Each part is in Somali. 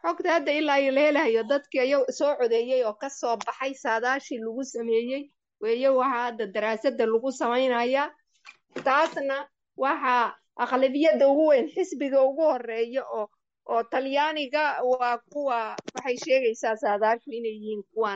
xogta hadda ilaa iyo la helayo dadkii ayaw soo codeeyey oo ka soo baxay saadaashii lagu sameeyey weeye waxaa hadda daraasadda lagu samaynayaa taasna waxaa aqlabiyadda ugu weyn xisbiga ugu horeeya oo oo talyaaniga waa kuwa waxay sheegaysaa saadaashu inay yihiin kuwan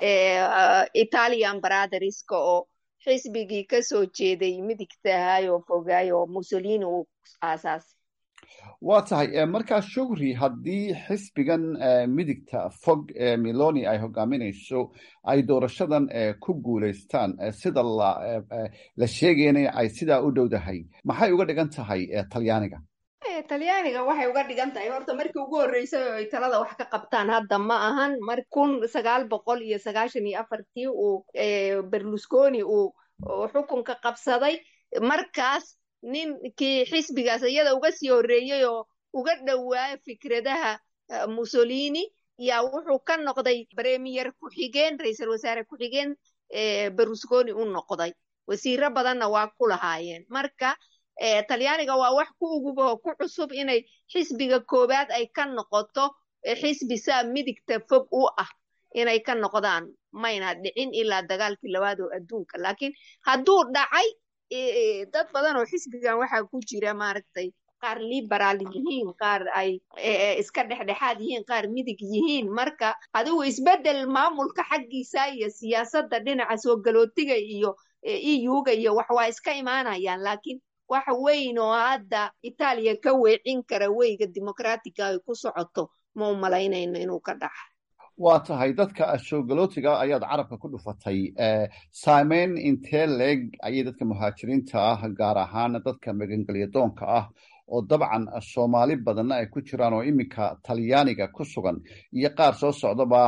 italian brotherska oo xisbigii kasoo jeeday midigta ahay oo fogaay oo mussolini uu aasaasay waa tahay markaa shugri haddii xisbigan midigta fog ee miloni ay hogaaminayso ay doorashadan ku guulaystaan sida la sheegayana ay sidaa u dhowdahay maxay uga dhigan tahay talyaaniga talyaaniga waxay uga dhigan tahay horta markii ugu horreysay oo ay talada wax ka qabtaan hadda ma ahan mar kun sagaal boqol iyo sagaashan iyo afartii uu berlusconi uu xukunka qabsaday markaas ninkii xisbigaas iyada uga sii horreeyey oo uga dhowaa fikradaha mussolini yaa wuxuu ka noqday premier ku-xigeen ra-iisul wasaare ku-xigeen berlusconi u noqday wasiiro badanna waa ku lahaayeen marka talyaaniga waa wax ku uguba oo ku cusub inay xisbiga koowaad ay ka noqoto xisbi saa midigta fog u ah inay ka noqdaan mayna dhicin ilaa dagaalkii labaad oo adduunka laakiin hadduu dhacay dad badan oo xisbigan waxaa ku jira maaragtay qaar liberaal yihiin qaar ay iska dhexdhexaad yihiin qaar midig yihiin marka adigu isbeddel maamulka xaggiisa iyo siyaasadda dhinaca soo galootiga iyo euga iyo wax waa iska imaanayaan laakiin wax weyn oo hadda itaaliya ka weecin kara weyga dimuqraatiga ay ku socoto ma u malaynayno inuu ka dhaca waa tahay dadka soogalotiga ayaad carabka ku dhufatay saameyn intee leeg ayay dadka muhaajiriinta ah gaar ahaan dadka magangelyadoonka ah oo dabcan soomaali badanna ay ku jiraan oo iminka talyaaniga ku sugan iyo qaar soo socdaba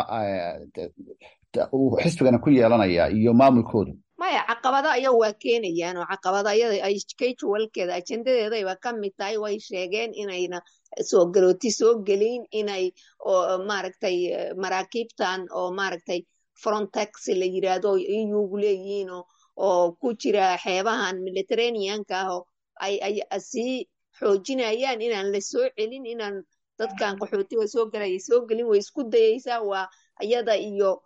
uu xisbigana ku yeelanaya iyo maamulkoodu maya caqabado ayaga waa keenayaan oo caqabado ayada ay kajawalkeeda ajendadeedayba ka mid tahay way sheegeen inayna soo galooti soo gelin inay maaragtay maraakiibtan oo maaragtay frontex la yiraahdo eugu leeyihiin oo ku jira xeebahan mediterraneanka ah oo ay sii xoojinayaan inaan la soo celin inaan dadkan qaxootiga soo galaya soo gelin way isku dayeysaa waa iyada iyo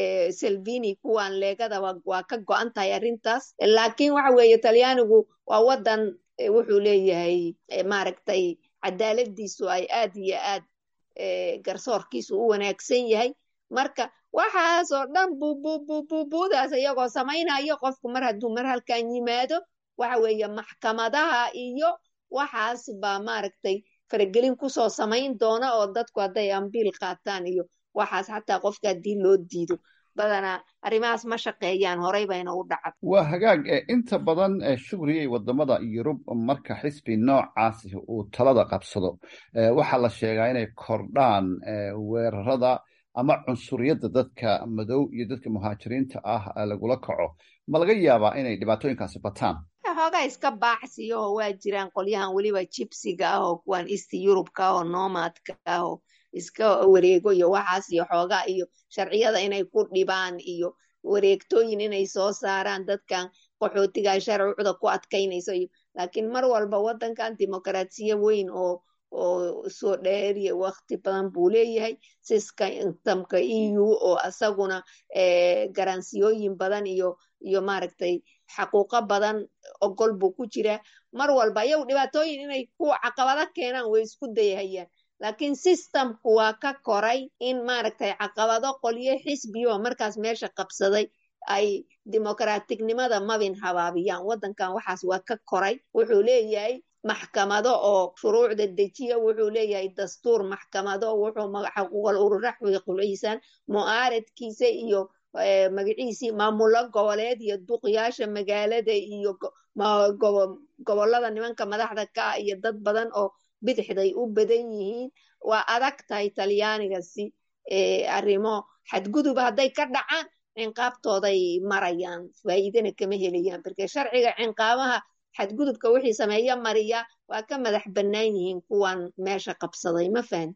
selvini kuwan leegadaba waa ka go-an tahay arrintaas laakiin waxa weeye talyaanigu waa waddan wuxuu leeyahay maaragtay cadaaladiisu ay aad iyo aad garsoorkiisu u wanaagsan yahay marka waxaasoo dhan bububububuudaas iyagoo samaynayo qofku mar hadduu mar halkan yimaado waxa weeye maxkamadaha iyo waxaas baa maaragtay faragelin kusoo samayn doona oo dadku hadday ambiil qaataan iyo waxaas xataa qofka haddii loo diido badanaa arrimahaas ma shaqeeyaan horey bayna u dhacad waa hagaag inta badan shugriyay wadamada yurub marka xisbi noocaasi uu talada qabsado waxaa la sheegaa inay kordhaan weerarada ama cunsuriyadda dadka madow iyo dadka muhaajiriinta ah lagula kaco ma laga yaabaa inay dhibaatooyinkaasi bataan xoogaa iska baacsiyo oo waa jiraan qolyahan weliba jibsiga ah oo kuwan east yurubka ah oo nomadka ah oo iska wareego iyo waxaas iyo xoogaa iyo sharciyada inay ku dhibaan iyo wareegtooyin inay soo saaraan dadkan qaxootiga sharcuda ku adkaynayso iyo laakiin mar walba waddankan dimuqraasiya weyn oo oo soo dheeriya wakti badan buu leeyahay sistamka e u oo isaguna garansiyooyin badan iyo iyo maaragtay xaquuqo badan ogol buu ku jiraa mar walba iyagu dhibaatooyin inay ku caqabado keenaan way isku dayahayaan laakiin systemku waa ka koray in maaragtay caqabado qolyo xisbiyo markaas meesha qabsaday ay dimuqraatiknimada mabin habaabiyaan waddankan waxaas waa ka koray wuxuu leeyahay maxkamado oo shuruucda dejiya wuxuu leeyahay dastuur maxkamado wuxuu xaquuqal urura xuquuqliisaan mu'aaradkiisa iyo magaciisii maamulo goboleed iyo duqyaasha magaalada iyo gobolada nimanka madaxda ka ah iyo dad badan oo bidixday u badan yihiin waa adag tahay talyaanigasi arrimo xadgudub hadday ka dhacaan cinqaabtooday marayaan faa'iidana kama helayaan marka sharciga cinqaabaha xadgudubka wixii sameeya mariya waa ka madax bannaan yihiin kuwan meesha qabsaday ma fahan